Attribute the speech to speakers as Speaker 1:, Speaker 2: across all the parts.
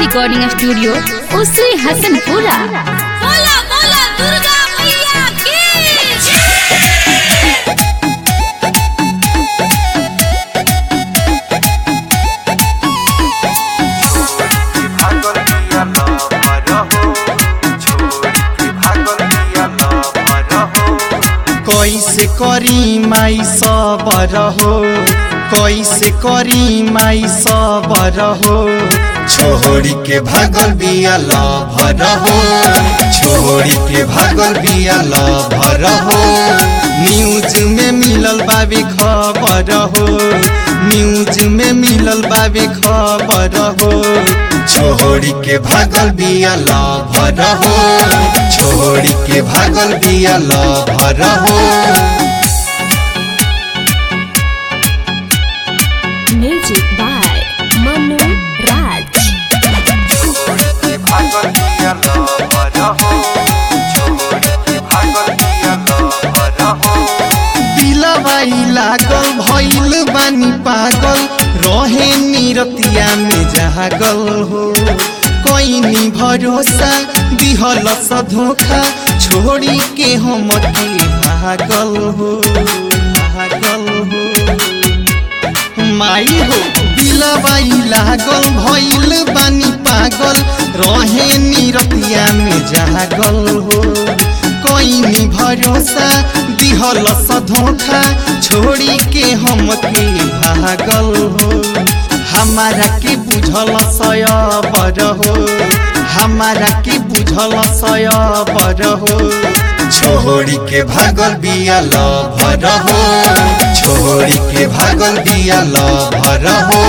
Speaker 1: recording studio Usri Hasanpura
Speaker 2: बोला बोला दुर्गा मैया की
Speaker 3: भागल पिया लवर हो छोड़ के भागल पिया लवर हो
Speaker 4: कैसे करी माई सबर हो कैसे करी माई सबर हो छोड़ी के भागल बिया लभर हो छोड़ी के भागल बिया लभर हो न्यूज में मिलल बाबे खबर हो न्यूज में मिलल बाबे खबर हो छोड़ी के भागल बिया लभर हो छोड़ी के भागल बिया लभर हो
Speaker 1: म्यूजिक बाय मनु राज
Speaker 3: छोड़ के भागल पिया लवर हो छोड़ के भागल पिया लवर हो
Speaker 4: दिलवाई लागल भइल बानी पागल रहे निरतिया में जागल हो कोइनी भरोसा दिहल स धोखा छोड़ी के हम के भागल हो भागल हो माई हो दिलवाई लागल भइल बानी पागल रहे निरतिया में जागल हो कोइनी भरोसा दिहल स धोखा छोड़ी के हम के भागल हो हमारा के बुझल सयबर हो हमारा के बुझल सयबर हो छोड़ी के भागल बिया लभर हो छोड़ी के भागल बिया लभर हो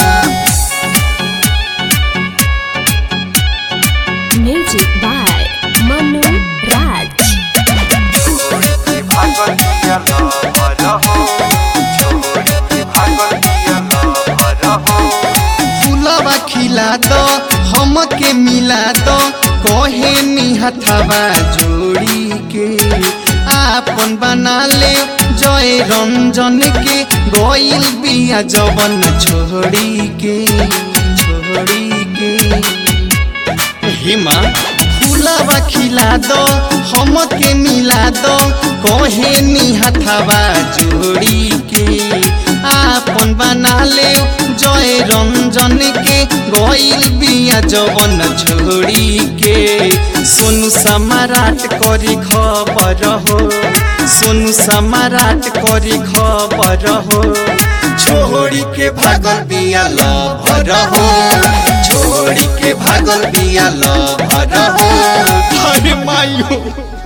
Speaker 1: म्यूजिक बाय मनु राज
Speaker 3: छोड़ के भागल पिया लवर हो छोड़ के भागल पिया लवर हो
Speaker 4: फूलवा खिला दो हम के मिला दो कहे निहथवा जोड़ी के आपन बना ले जय रंजन के गोइल बिया जवन छोड़ी के छोड़ी के हिमा फूलवा खिला दो हम के मिला दो कहे निहथवा जोड़ी के आपन बना ले जय रंजन के गोइल बिया जवन छोड़ी के सोनू सम्राट करी खबर हो सोनू सम्राट करी खबर हो छोड़ी के भागल बिया लभर हो छोड़ी के भागल बिया लभर हो अरे माई हो